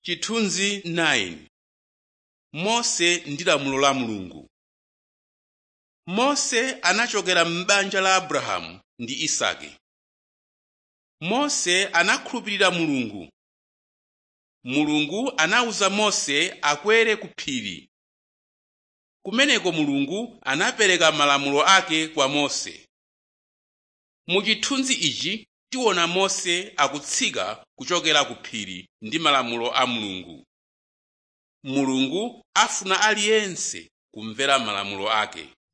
chithunzi 9 mose ndi lamulo la mulungu mose anachokera m'banja la abrahamu ndi isake mose anakhulupirira mulungu mulungu anawuza mose akwere ku phiri kumeneko mulungu anapereka malamulo ake kwa mose mu chithunzi ichi tiona mose akutsika kuchokera ku phiri ndi malamulo a mulungu mulungu afuna aliyense kumvera malamulo ake